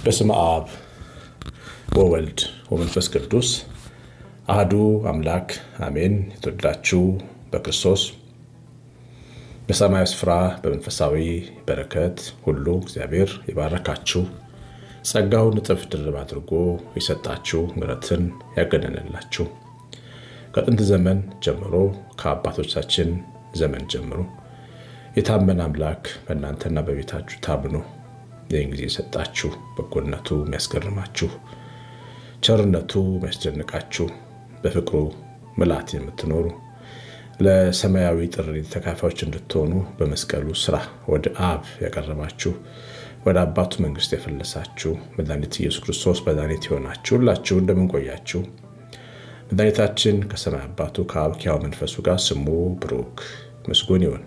በስመ አብ ወወልድ ወመንፈስ ቅዱስ አህዱ አምላክ አሜን። የተወደዳችሁ በክርስቶስ በሰማያዊ ስፍራ በመንፈሳዊ በረከት ሁሉ እግዚአብሔር የባረካችሁ ጸጋውን እጥፍ ድርብ አድርጎ የሰጣችሁ ምሕረትን ያገነንላችሁ ከጥንት ዘመን ጀምሮ ከአባቶቻችን ዘመን ጀምሮ የታመነ አምላክ በእናንተና በቤታችሁ ታምኖ ይህን ጊዜ የሰጣችሁ በጎነቱ የሚያስገርማችሁ ቸርነቱ የሚያስደንቃችሁ በፍቅሩ ምልአት የምትኖሩ ለሰማያዊ ጥሪ ተካፋዮች እንድትሆኑ በመስቀሉ ስራ ወደ አብ ያቀረባችሁ ወደ አባቱ መንግስት የፈለሳችሁ መድኃኒት ኢየሱስ ክርስቶስ መድኃኒት የሆናችሁ ሁላችሁ እንደምንቆያችሁ መድኃኒታችን ከሰማይ አባቱ ከአብ ከሕያው መንፈሱ ጋር ስሙ ብሩክ ምስጉን ይሁን።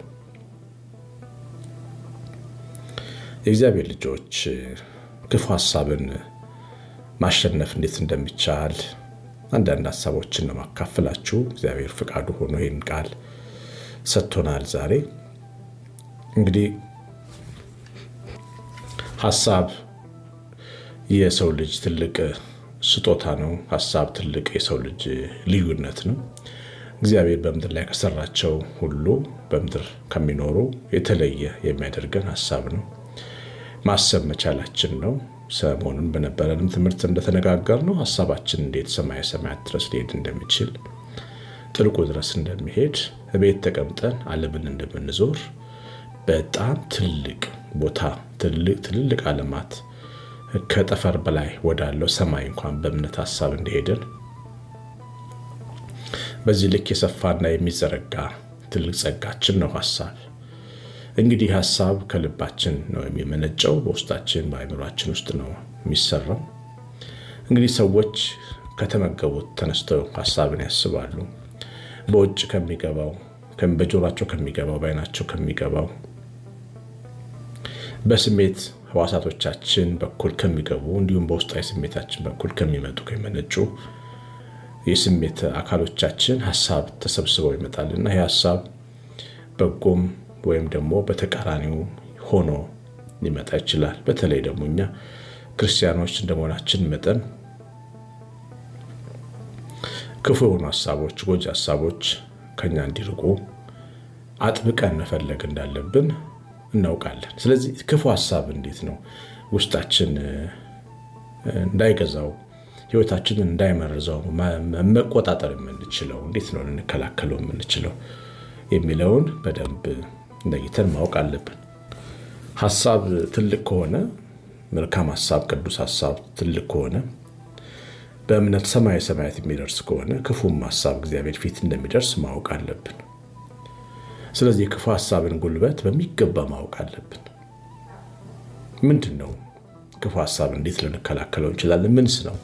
የእግዚአብሔር ልጆች ክፉ ሀሳብን ማሸነፍ እንዴት እንደሚቻል አንዳንድ ሀሳቦችን ነው ማካፈላችሁ። እግዚአብሔር ፍቃዱ ሆኖ ይህን ቃል ሰጥቶናል። ዛሬ እንግዲህ ሀሳብ የሰው ልጅ ትልቅ ስጦታ ነው። ሀሳብ ትልቅ የሰው ልጅ ልዩነት ነው። እግዚአብሔር በምድር ላይ ከሰራቸው ሁሉ በምድር ከሚኖሩ የተለየ የሚያደርገን ሀሳብ ነው። ማሰብ መቻላችን ነው። ሰሞኑን በነበረንም ትምህርት እንደተነጋገር ነው ሀሳባችን እንዴት ሰማየ ሰማያት ድረስ ሊሄድ እንደሚችል ጥልቁ ድረስ እንደሚሄድ ቤት ተቀምጠን ዓለምን እንደምንዞር በጣም ትልቅ ቦታ ትልልቅ ዓለማት ከጠፈር በላይ ወዳለው ሰማይ እንኳን በእምነት ሀሳብ እንደሄድን በዚህ ልክ የሰፋና የሚዘረጋ ትልቅ ጸጋችን ነው ሀሳብ። እንግዲህ ሀሳብ ከልባችን ነው የሚመነጨው፣ በውስጣችን በአእምሯችን ውስጥ ነው የሚሰራው። እንግዲህ ሰዎች ከተመገቡት ተነስተው ሀሳብን ያስባሉ። በውጭ ከሚገባው በጆሯቸው ከሚገባው በዓይናቸው ከሚገባው በስሜት ህዋሳቶቻችን በኩል ከሚገቡ እንዲሁም በውስጣዊ ስሜታችን በኩል ከሚመጡ ከሚመነጩ የስሜት አካሎቻችን ሀሳብ ተሰብስበው ይመጣልና ይህ ሀሳብ በጎም ወይም ደግሞ በተቃራኒው ሆኖ ሊመጣ ይችላል። በተለይ ደግሞ እኛ ክርስቲያኖች እንደመሆናችን መጠን ክፉ የሆኑ ሀሳቦች፣ ጎጂ ሀሳቦች ከኛ እንዲርቁ አጥብቀን መፈለግ እንዳለብን እናውቃለን። ስለዚህ ክፉ ሀሳብ እንዴት ነው ውስጣችን እንዳይገዛው ህይወታችንን እንዳይመርዘው መቆጣጠር የምንችለው እንዴት ነው ልንከላከለው የምንችለው የሚለውን በደንብ ለይተን ማወቅ አለብን። ሀሳብ ትልቅ ከሆነ መልካም ሀሳብ፣ ቅዱስ ሀሳብ ትልቅ ከሆነ በእምነት ሰማየ ሰማያት የሚደርስ ከሆነ ክፉም ሀሳብ እግዚአብሔር ፊት እንደሚደርስ ማወቅ አለብን። ስለዚህ የክፉ ሀሳብን ጉልበት በሚገባ ማወቅ አለብን። ምንድን ነው ክፉ ሀሳብ? እንዴት ልንከላከለው እንችላለን? ምንስ ነው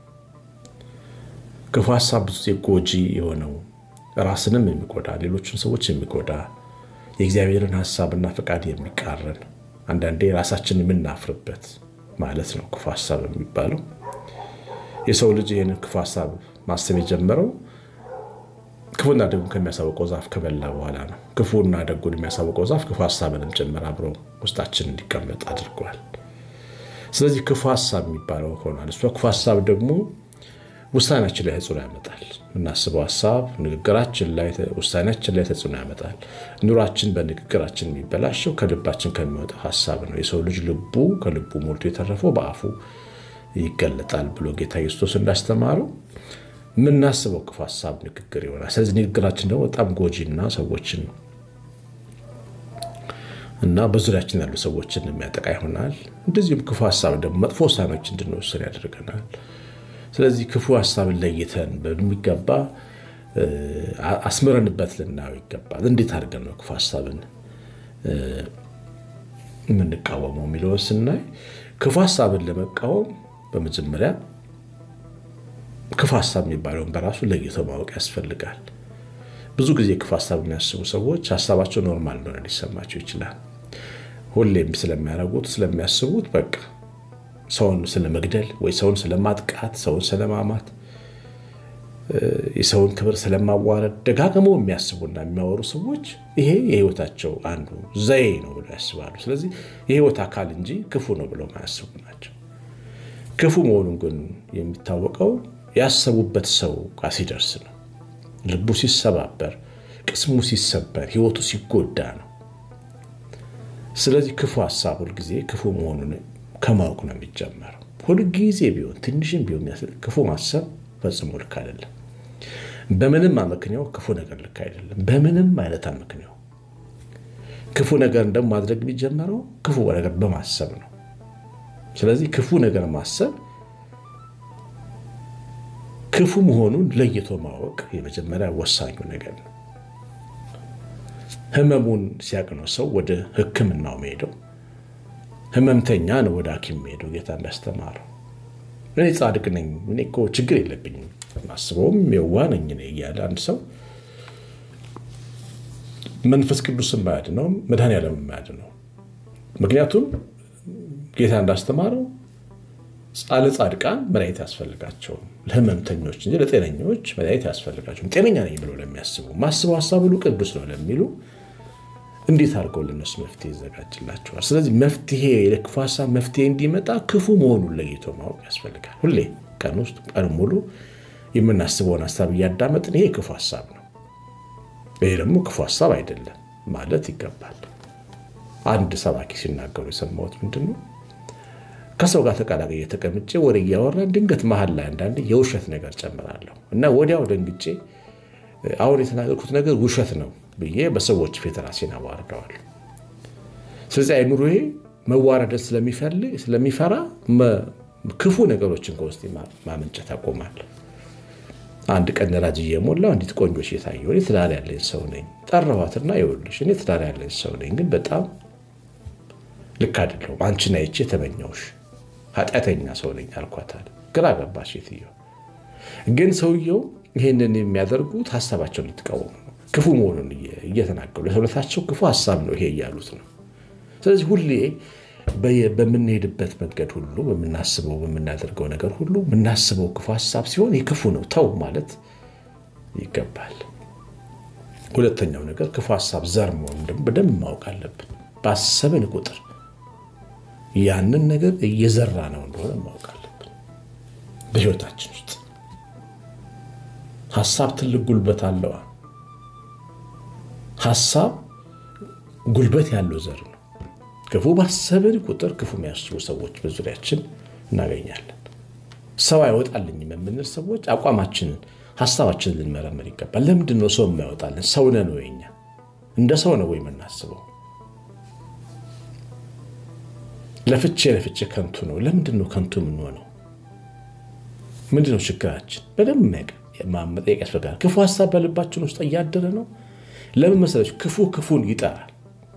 ክፉ ሀሳብ? ብዙ ጊዜ ጎጂ የሆነው ራስንም የሚጎዳ ሌሎችን ሰዎች የሚጎዳ የእግዚአብሔርን ሀሳብና ፈቃድ የሚቃረን አንዳንዴ ራሳችን የምናፍርበት ማለት ነው ክፉ ሀሳብ የሚባለው። የሰው ልጅ ይህንን ክፉ ሀሳብ ማሰብ የጀመረው ክፉና ደጉን ከሚያሳውቀው ዛፍ ከበላ በኋላ ነው። ክፉና ደጉን የሚያሳውቀው ዛፍ ክፉ ሀሳብንም ጭምር አብሮ ውስጣችን እንዲቀመጥ አድርጓል። ስለዚህ ክፉ ሀሳብ የሚባለው ሆኗል። እሷ ክፉ ሀሳብ ደግሞ ውሳኔያችን ላይ ተጽዕኖ ያመጣል። የምናስበው ሀሳብ ንግግራችን ላይ ውሳኔያችን ላይ ተጽዕኖ ያመጣል። ኑሯችን በንግግራችን የሚበላሸው ከልባችን ከሚወጣው ሀሳብ ነው። የሰው ልጅ ልቡ ከልቡ ሞልቶ የተረፈው በአፉ ይገለጣል ብሎ ጌታ ኢየሱስ እንዳስተማረው የምናስበው ክፉ ሀሳብ ንግግር ይሆናል። ስለዚህ ንግግራችን ደግሞ በጣም ጎጂና ሰዎችን እና በዙሪያችን ያሉ ሰዎችን የሚያጠቃ ይሆናል። እንደዚሁም ክፉ ሀሳብ ደግሞ መጥፎ ውሳኔዎች እንድንወስን ያደርገናል። ስለዚህ ክፉ ሀሳብን ለይተን በሚገባ አስምረንበት ልናየው ይገባል። እንዴት አድርገን ነው ክፉ ሀሳብን የምንቃወመው የሚለውን ስናይ ክፉ ሀሳብን ለመቃወም በመጀመሪያ ክፉ ሀሳብ የሚባለውን በራሱ ለይቶ ማወቅ ያስፈልጋል። ብዙ ጊዜ ክፉ ሀሳብ የሚያስቡ ሰዎች ሀሳባቸው ኖርማል እንደሆነ ሊሰማቸው ይችላል። ሁሌም ስለሚያደርጉት ስለሚያስቡት በቃ ሰውን ስለመግደል ወይ ሰውን ስለማጥቃት፣ ሰውን ስለማማት፣ የሰውን ክብር ስለማዋረድ ደጋግመው የሚያስቡና የሚያወሩ ሰዎች ይሄ የህይወታቸው አንዱ ዘዬ ነው ብለው ያስባሉ። ስለዚህ የህይወት አካል እንጂ ክፉ ነው ብለው ማያስቡ ናቸው። ክፉ መሆኑን ግን የሚታወቀው ያሰቡበት ሰው ጋር ሲደርስ ነው። ልቡ ሲሰባበር፣ ቅስሙ ሲሰበር፣ ሕይወቱ ሲጎዳ ነው። ስለዚህ ክፉ ሀሳብ ሁልጊዜ ክፉ መሆኑን ከማወቅ ነው የሚጀመረው። ሁልጊዜ ቢሆን ትንሽም ቢሆን ክፉ ማሰብ ፈጽሞ ልክ አይደለም። በምንም አመክንያው ክፉ ነገር ልክ አይደለም። በምንም አይነት አመክንያው ክፉ ነገር ደግሞ ማድረግ የሚጀመረው ክፉ ነገር በማሰብ ነው። ስለዚህ ክፉ ነገር ማሰብ ክፉ መሆኑን ለይቶ ማወቅ የመጀመሪያ ወሳኙ ነገር ነው። ህመሙን ሲያቅነው ሰው ወደ ሕክምናው መሄደው ህመምተኛ ነው ወደ ሐኪም መሄደው ጌታ እንዳስተማረው እኔ ጻድቅ ነኝ፣ እኔ እኮ ችግር የለብኝም፣ ማስበውም የዋ ነኝ እያለ አንድ ሰው መንፈስ ቅዱስ የማያድነው መድኃኔዓለም የማያድነው ምክንያቱም ጌታ እንዳስተማረው ለጻድቃን መድኃኒት ያስፈልጋቸውም ለህመምተኞች እንጂ ለጤነኞች መድኃኒት ያስፈልጋቸውም። ጤነኛ ነኝ ብሎ ለሚያስቡ ማስበው ሀሳብ ሁሉ ቅዱስ ነው ለሚሉ እንዴት አድርገው ለነሱ መፍትሄ ይዘጋጅላቸዋል? ስለዚህ መፍትሄ ለክፉ ሀሳብ መፍትሄ እንዲመጣ ክፉ መሆኑን ለይቶ ማወቅ ያስፈልጋል። ሁሌ ቀን ውስጥ ቀን ሙሉ የምናስበውን ሀሳብ እያዳመጥን ይሄ ክፉ ሀሳብ ነው፣ ይሄ ደግሞ ክፉ ሀሳብ አይደለም ማለት ይገባል። አንድ ሰባኪ ሲናገሩ የሰማሁት ምንድን ነው ከሰው ጋር ተቀላቅዬ ተቀምጬ ወሬ እያወራን ድንገት መሀል ላይ አንዳንድ የውሸት ነገር ጨምራለሁ እና ወዲያው ደንግጬ አሁን የተናገርኩት ነገር ውሸት ነው ብዬ በሰዎች ፊት ራሴን አዋርደዋል። ስለዚህ አይምሮዬ መዋረድን ስለሚፈልግ ስለሚፈራ ክፉ ነገሮችን ከውስጥ ማመንጨት ያቆማል። አንድ ቀን ነዳጅ እየሞላው አንዲት ቆንጆ ሴት አየሁ። እኔ ትዳር ያለኝ ሰው ነኝ። ጠራኋትና ይኸውልሽ እኔ ትዳር ያለኝ ሰው ነኝ፣ ግን በጣም ልክ አይደለሁም። አንቺን አይቼ ተመኘሁሽ፣ ኃጢአተኛ ሰው ነኝ አልኳታል። ግራ ገባች ሴትየው። ግን ሰውየው ይህንን የሚያደርጉት ሀሳባቸውን ልትቃወሙ ነው። ክፉ መሆኑን እየተናገሩ ለሰውነታቸው ክፉ ሀሳብ ነው ይሄ እያሉት ነው። ስለዚህ ሁሌ በምንሄድበት መንገድ ሁሉ በምናስበው በምናደርገው ነገር ሁሉ የምናስበው ክፉ ሀሳብ ሲሆን ይህ ክፉ ነው ተው ማለት ይገባል። ሁለተኛው ነገር ክፉ ሀሳብ ዘር መሆኑን ደግሞ በደንብ ማወቅ አለብን። ባሰብን ቁጥር ያንን ነገር እየዘራ ነው እንደሆነ ማወቅ አለብን። በህይወታችን ውስጥ ሀሳብ ትልቅ ጉልበት አለዋ። ሀሳብ ጉልበት ያለው ዘር ነው። ክፉ ባሰብን ቁጥር ክፉ የሚያስቡ ሰዎች በዙሪያችን እናገኛለን። ሰው አይወጣልኝም የምንል ሰዎች አቋማችንን፣ ሀሳባችንን ልንመረምር ይገባል። ለምንድን ነው ሰው የማይወጣልን? ሰው ነን ወይ? እኛ እንደ ሰው ነው ወይ የምናስበው? ለፍቼ ለፍቼ ከንቱ ነው። ለምንድን ነው ከንቱ የምንሆነው? ምንድን ነው ችግራችን? በደንብ መጠየቅ ያስፈልጋል። ክፉ ሀሳብ በልባችን ውስጥ እያደረ ነው። ለምን መሰለች? ክፉ ክፉን ይጠራል።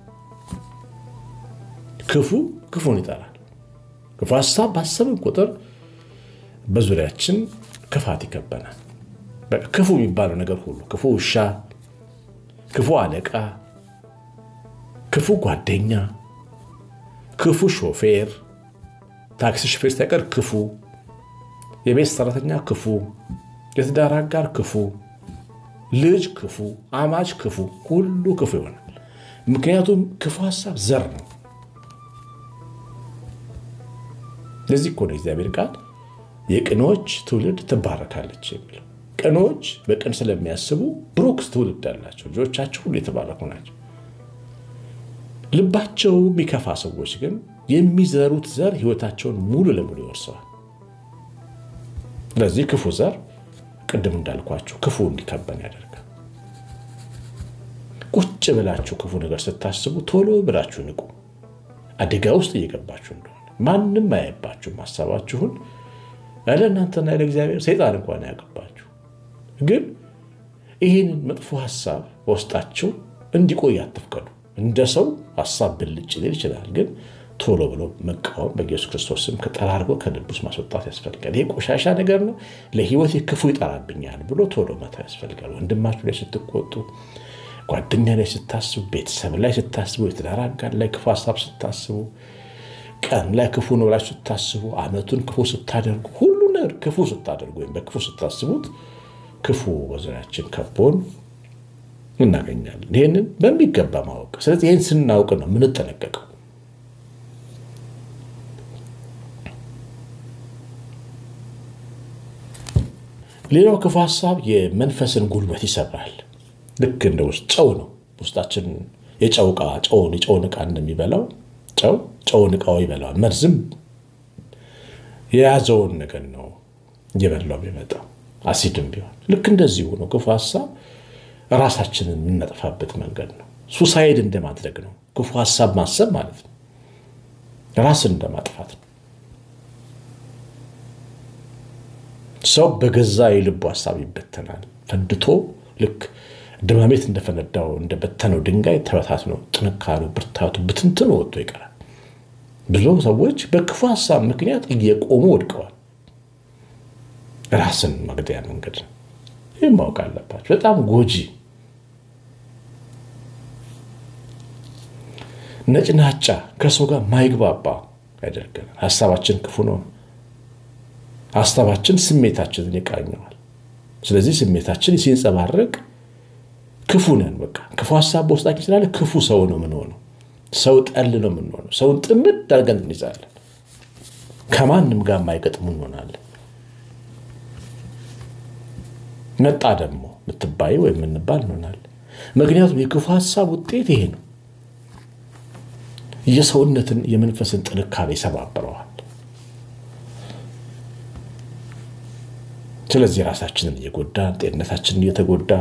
ክፉ ክፉን ይጠራል። ክፉ ሀሳብ ባሰብን ቁጥር በዙሪያችን ክፋት ይከበናል። ክፉ የሚባለው ነገር ሁሉ ክፉ ውሻ፣ ክፉ አለቃ፣ ክፉ ጓደኛ፣ ክፉ ሾፌር፣ ታክሲ ሾፌር ሳይቀር ክፉ፣ የቤት ሰራተኛ ክፉ፣ የትዳር አጋር ክፉ፣ ልጅ ክፉ፣ አማች ክፉ፣ ሁሉ ክፉ ይሆናል። ምክንያቱም ክፉ ሀሳብ ዘር ነው። ለዚህ እኮ ነው እግዚአብሔር ቃል የቅኖች ትውልድ ትባረካለች የሚለው። ቅኖች በቅን ስለሚያስቡ ብሩክ ትውልድ አላቸው። ልጆቻቸው ሁሉ የተባረኩ ናቸው። ልባቸው የሚከፋ ሰዎች ግን የሚዘሩት ዘር ሕይወታቸውን ሙሉ ለሙሉ ይወርሰዋል። ስለዚህ ክፉ ዘር ቅድም እንዳልኳችሁ ክፉ እንዲከበን ያደርጋል። ቁጭ ብላችሁ ክፉ ነገር ስታስቡ ቶሎ ብላችሁ ንቁ። አደጋ ውስጥ እየገባችሁ እንደሆነ ማንም አያይባችሁም። ሀሳባችሁን ያለ እናንተና ያለ እግዚአብሔር ሰይጣን እንኳን አያውቅባችሁ። ግን ይህንን መጥፎ ሀሳብ በውስጣችሁ እንዲቆይ አትፍቀዱ። እንደ ሰው ሀሳብ ብልጭ ሊል ይችላል፣ ግን ቶሎ ብሎ መቃወም በኢየሱስ ክርስቶስ ስም ከጠራርጎ ከልብ ውስጥ ማስወጣት ያስፈልጋል። ይሄ ቆሻሻ ነገር ነው፣ ለህይወት ክፉ ይጠራብኛል ብሎ ቶሎ መተው ያስፈልጋል። ወንድማችሁ ላይ ስትቆጡ፣ ጓደኛ ላይ ስታስቡ፣ ቤተሰብ ላይ ስታስቡ፣ የትዳር አጋር ላይ ክፉ ሀሳብ ስታስቡ ቀን ላይ ክፉ ነው ብላችሁ ስታስቡ፣ አመቱን ክፉ ስታደርጉ፣ ሁሉ ነገር ክፉ ስታደርጉ ወይም በክፉ ስታስቡት ክፉ በዙሪያችን ከቦን እናገኛለን። ይህንን በሚገባ ማወቅ። ስለዚህ ይህን ስናውቅ ነው የምንጠነቀቀው። ሌላው ክፉ ሀሳብ የመንፈስን ጉልበት ይሰብራል። ልክ እንደ ውስጥ ጨው ነው። ውስጣችን የጨው ዕቃ ጨውን የጨውን ዕቃ እንደሚበላው ጨው ጨውን ዕቃው ይበላዋል። መርዝም የያዘውን ነገር ነው እየበላው የሚመጣው አሲድም ቢሆን ልክ እንደዚሁ ነው። ክፉ ሀሳብ ራሳችንን የምናጠፋበት መንገድ ነው። ሱሳይድ እንደማድረግ ነው። ክፉ ሀሳብ ማሰብ ማለት ነው። ራስን እንደማጥፋት ነው። ሰው በገዛ የልቡ ሀሳብ ይበተናል። ፈንድቶ ልክ ድማሜት እንደፈነዳው እንደበተነው ድንጋይ ተበታት ነው። ጥንካሬው፣ ብርታቱ ብትንትን ወጥቶ ይቀራል። ብዙ ሰዎች በክፉ ሀሳብ ምክንያት እየቆሙ ወድቀዋል። ራስን መግደያ መንገድ ነው። ይህም ማወቅ አለባቸው። በጣም ጎጂ ነጭናጫ ከሰው ጋር ማይግባባ ያደርገናል። ሀሳባችን ክፉ ነው። ሀሳባችን ስሜታችንን ይቃኘዋል። ስለዚህ ስሜታችን ሲንጸባረቅ ክፉ ነን። በቃ ክፉ ሀሳብ በውስጣችን ስላለ ክፉ ሰው ነው የምንሆነው። ሰው ጠል ነው የምንሆነው። ሰውን ጥምድ አድርገን እንይዛለን። ከማንም ጋር የማይገጥሙ እንሆናለን። መጣ ደግሞ ምትባይ ወይም የምንባል እንሆናለን። ምክንያቱም የክፉ ሀሳብ ውጤት ይሄ ነው። የሰውነትን የመንፈስን ጥንካሬ ይሰባብረዋል። ስለዚህ ራሳችንን እየጎዳ ጤንነታችንን እየተጎዳ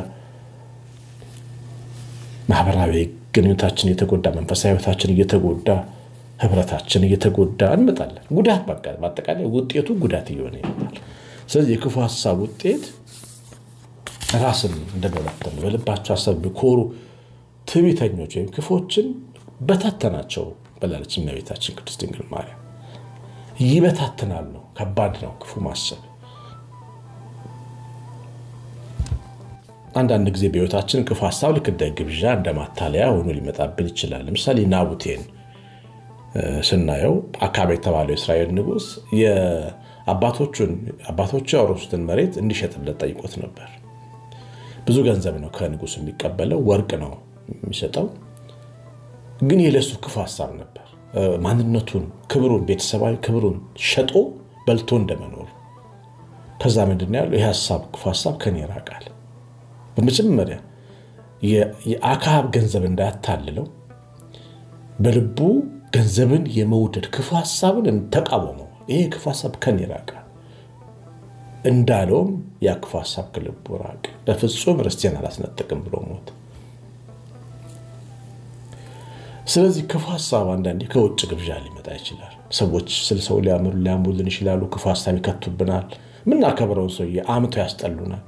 ማህበራዊ ግንኙነታችን እየተጎዳ መንፈሳዊ ሕይወታችን እየተጎዳ ህብረታችን እየተጎዳ እንመጣለን። ጉዳት በአጠቃላይ ውጤቱ ጉዳት እየሆነ ይመጣል። ስለዚህ የክፉ ሀሳብ ውጤት ራስን እንደመበተን በልባቸው ሀሳብ የሚኮሩ ትዕቢተኞች ወይም ክፎችን በታተናቸው ብላለች እመቤታችን ቅድስት ድንግል ማርያም። ይበታትናል ነው። ከባድ ነው ክፉ ማሰብ። አንዳንድ ጊዜ በህይወታችን ክፉ ሀሳብ ልክ እንደ ግብዣ እንደ ማታለያ ሆኖ ሊመጣብን ይችላል። ለምሳሌ ናቡቴን ስናየው አካባቢ የተባለው የእስራኤል ንጉሥ የአባቶቹን አባቶቹ ያወረሱትን መሬት እንዲሸጥለት ጠይቆት ነበር። ብዙ ገንዘብ ነው ከንጉሱ የሚቀበለው፣ ወርቅ ነው የሚሰጠው። ግን የለሱ ክፉ ሀሳብ ነበር። ማንነቱን፣ ክብሩን፣ ቤተሰባዊ ክብሩን ሸጦ በልቶ እንደመኖር። ከዛ ምንድን ያለው ይህ ሀሳብ ክፉ ሀሳብ ከኔ ይራቃል። በመጀመሪያ የአክዓብ ገንዘብ እንዳያታልለው በልቡ ገንዘብን የመውደድ ክፉ ሀሳብን ተቃወመው። ይሄ ክፉ ሀሳብ ከኔ ይራቃል እንዳለውም ያ ክፉ ሀሳብ ከልቡ ራቅ። በፍጹም ርስቴን አላስነጥቅም ብሎ ሞት። ስለዚህ ክፉ ሀሳብ አንዳንዴ ከውጭ ግብዣ ሊመጣ ይችላል። ሰዎች ስለ ሰው ሊያምሩ ሊያምሩልን ይችላሉ። ክፉ ሀሳብ ይከቱብናል። የምናከብረውን ሰውዬ አምተው ያስጠሉናል።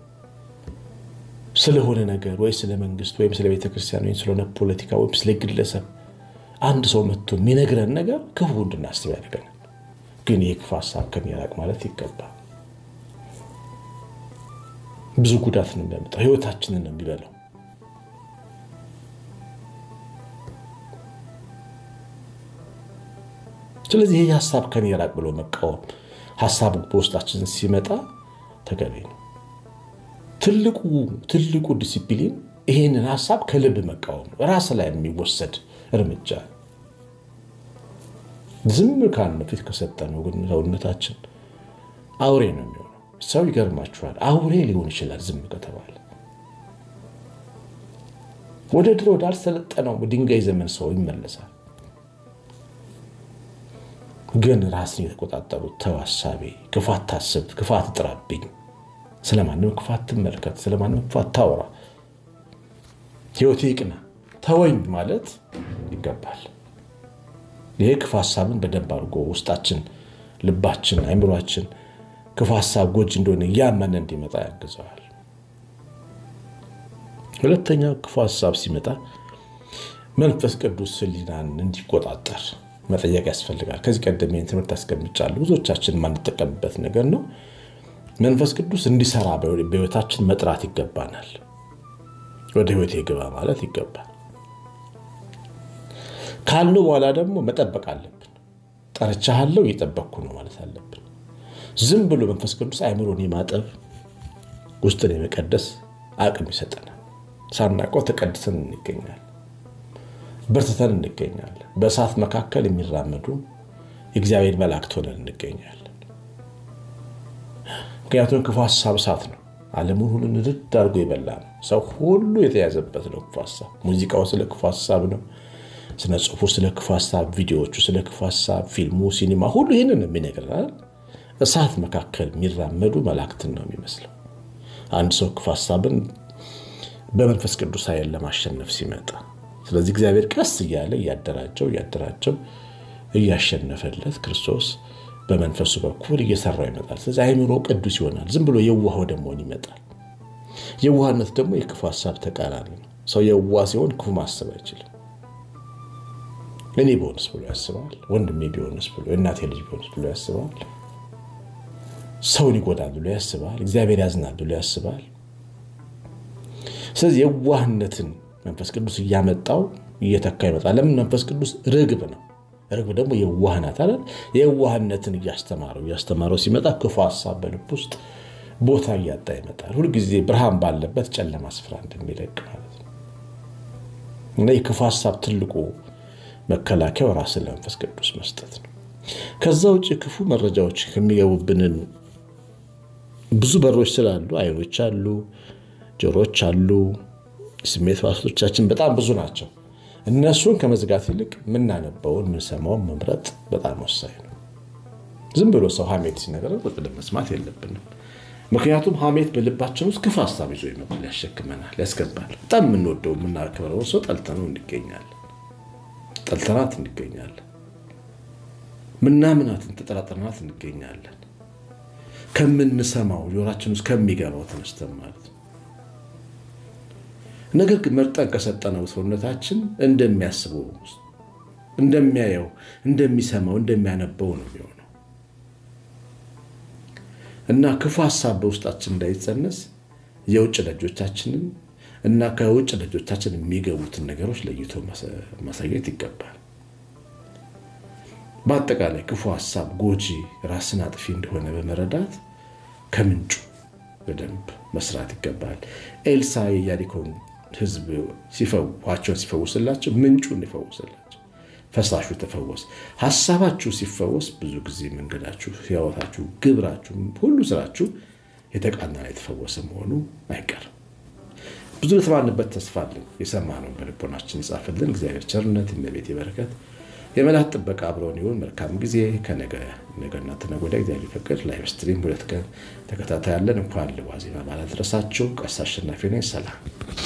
ስለሆነ ነገር ወይ ስለ መንግስት ወይም ስለ ቤተክርስቲያን ወይም ስለሆነ ፖለቲካ ወይም ስለ ግለሰብ አንድ ሰው መጥቶ የሚነግረን ነገር ክፉ እንድናስብ ያደርገናል። ግን ይህ ክፉ ሀሳብ ከሚራቅ ማለት ይገባል። ብዙ ጉዳት ነው የሚያመጣው። ህይወታችንን ነው የሚበላው። ስለዚህ ይህ ሀሳብ ከኔ ራቅ ብሎ መቃወም፣ ሀሳቡ በውስጣችን ሲመጣ ተገቢ ነው። ትልቁ ትልቁ ዲሲፕሊን ይህንን ሀሳብ ከልብ መቃወም ነው። ራስ ላይ የሚወሰድ እርምጃ ዝም ካልን ፊት ከሰጠነው ግን ሰውነታችን አውሬ ነው የሚሆነው። ሰው ይገርማችኋል፣ አውሬ ሊሆን ይችላል ዝም ከተባለ። ወደ ድሮ ወዳልሰለጠነው ድንጋይ ዘመን ሰው ይመለሳል። ግን ራስን የተቆጣጠሩት ተው ሀሳቤ፣ ክፋት ታስብ፣ ክፋት ጥራብኝ፣ ስለማንም ክፋት ትመልከት፣ ስለማንም ክፋት ታውራ፣ ህይወቴ ይቅና፣ ተወኝ ማለት ይገባል። ይሄ ክፉ ሀሳብን በደንብ አድርጎ ውስጣችን፣ ልባችን፣ አይምሯችን ክፉ ሀሳብ ጎጂ እንደሆነ እያመነ እንዲመጣ ያግዘዋል። ሁለተኛ ክፉ ሀሳብ ሲመጣ መንፈስ ቅዱስ ሕሊናን እንዲቆጣጠር መጠየቅ ያስፈልጋል። ከዚህ ቀደም ይህን ትምህርት አስቀምጫለሁ። ብዙዎቻችን የማንጠቀምበት ነገር ነው። መንፈስ ቅዱስ እንዲሰራ በህይወታችን መጥራት ይገባናል። ወደ ህይወቴ ግባ ማለት ይገባል። ካልነው በኋላ ደግሞ መጠበቅ አለብን። ጠርቻለሁ፣ እየጠበቅኩ ነው ማለት አለብን። ዝም ብሎ መንፈስ ቅዱስ አእምሮን የማጠብ ውስጥን የመቀደስ አቅም ይሰጠናል። ሳናውቀው ተቀድሰን እንገኛለን፣ በርትተን እንገኛለን። በእሳት መካከል የሚራመዱ የእግዚአብሔር መላእክት ሆነን እንገኛለን። ምክንያቱም ክፉ ሀሳብ እሳት ነው። ዓለሙን ሁሉ ንድድ አድርጎ የበላ ነው። ሰው ሁሉ የተያዘበት ነው ክፉ ሀሳብ። ሙዚቃው ስለ ክፉ ሀሳብ ነው። ስነ ጽሁፉ ስለ ክፉ ሀሳብ፣ ቪዲዮዎቹ ስለ ክፉ ሀሳብ፣ ፊልሙ፣ ሲኒማ ሁሉ ይህንን ነው የሚነግረን። እሳት መካከል የሚራመዱ መላእክትን ነው የሚመስለው። አንድ ሰው ክፉ ሀሳብን በመንፈስ ቅዱስ ኃይል ለማሸነፍ ሲመጣ፣ ስለዚህ እግዚአብሔር ቀስ እያለ እያደራጀው እያደራጀው እያሸነፈለት ክርስቶስ በመንፈሱ በኩል እየሰራው ይመጣል። ስለዚህ አይምሮ ቅዱስ ይሆናል። ዝም ብሎ የዋህ ወደ መሆን ይመጣል። የዋህነት ደግሞ የክፉ ሀሳብ ተቃራኒ ነው። ሰው የዋህ ሲሆን ክፉ ማሰብ አይችልም። እኔ ቢሆንስ ብሎ ያስባል። ወንድሜ ቢሆንስ ብሎ የእናቴ ልጅ ቢሆንስ ብሎ ያስባል። ሰውን ይጎዳል ብሎ ያስባል። እግዚአብሔር ያዝናል ብሎ ያስባል። ስለዚህ የዋህነትን መንፈስ ቅዱስ እያመጣው እየተካ ይመጣል። ለምን? መንፈስ ቅዱስ ርግብ ነው። ርግብ ደግሞ የዋህ ናት አይደል? የዋህነትን እያስተማረው እያስተማረው ሲመጣ ክፉ ሀሳብ በልብ ውስጥ ቦታ እያጣ ይመጣል። ሁልጊዜ ብርሃን ባለበት ጨለማ ስፍራ እንደሚለቅ ማለት ነው። እና የክፉ ሀሳብ ትልቁ መከላከያው ራስን ለመንፈስ ቅዱስ መስጠት ነው። ከዛ ውጭ ክፉ መረጃዎች ከሚገቡብንን ብዙ በሮች ስላሉ አይኖች አሉ፣ ጆሮች አሉ፣ ስሜት ሕዋሳቶቻችን በጣም ብዙ ናቸው። እነሱን ከመዝጋት ይልቅ የምናነበውን የምንሰማውን መምረጥ በጣም ወሳኝ ነው። ዝም ብሎ ሰው ሀሜት ሲነገረን ቁጭ ብለን መስማት የለብንም። ምክንያቱም ሀሜት በልባችን ውስጥ ክፉ ሀሳብ ይዞ ይመጣል፣ ያሸክመናል፣ ያስገባል። በጣም የምንወደው የምናከብረውን ሰው ጠልተነው እንገኛለን ጠልተናት እንገኛለን። ምናምናትን ተጠራጥረናት እንገኛለን። ከምንሰማው ጆሯችን ውስጥ ከሚገባው ተነስተን ማለት ነው። ነገር ግን መርጠን ከሰጠነው ሰውነታችን እንደሚያስበው እንደሚያየው፣ እንደሚሰማው፣ እንደሚያነበው ነው የሚሆነው እና ክፉ ሀሳብ በውስጣችን እንዳይጸነስ የውጭ ደጆቻችንን እና ከውጭ ደጆቻችን የሚገቡትን ነገሮች ለይቶ ማሳየት ይገባል። በአጠቃላይ ክፉ ሀሳብ ጎጂ፣ ራስን አጥፊ እንደሆነ በመረዳት ከምንጩ በደንብ መስራት ይገባል። ኤልሳ የኢያሪኮን ሕዝብ ሲፈዋቸውን ሲፈውስላቸው ምንጩን ይፈውስላቸው፣ ፈሳሹ ተፈወስ። ሀሳባችሁ ሲፈወስ ብዙ ጊዜ መንገዳችሁ፣ ሕይወታችሁ፣ ግብራችሁ፣ ሁሉ ስራችሁ የተቃናና የተፈወሰ መሆኑ አይቀርም። ብዙ ለተባልንበት ተስፋ አለን። የሰማነውን በልቦናችን ይጻፍልን። እግዚአብሔር ቸርነት፣ እመቤት በረከት፣ የመላእክት ጥበቃ አብረውን ይሁን። መልካም ጊዜ። ከነገና ተነገ ወዲያ እግዚአብሔር ፈቅድ ላይቭ ስትሪም ሁለት ቀን ተከታታይ ያለን። እንኳን ለዋዜማ በዓል አደረሳችሁ። ቀሲስ አሸናፊ ነኝ። ሰላም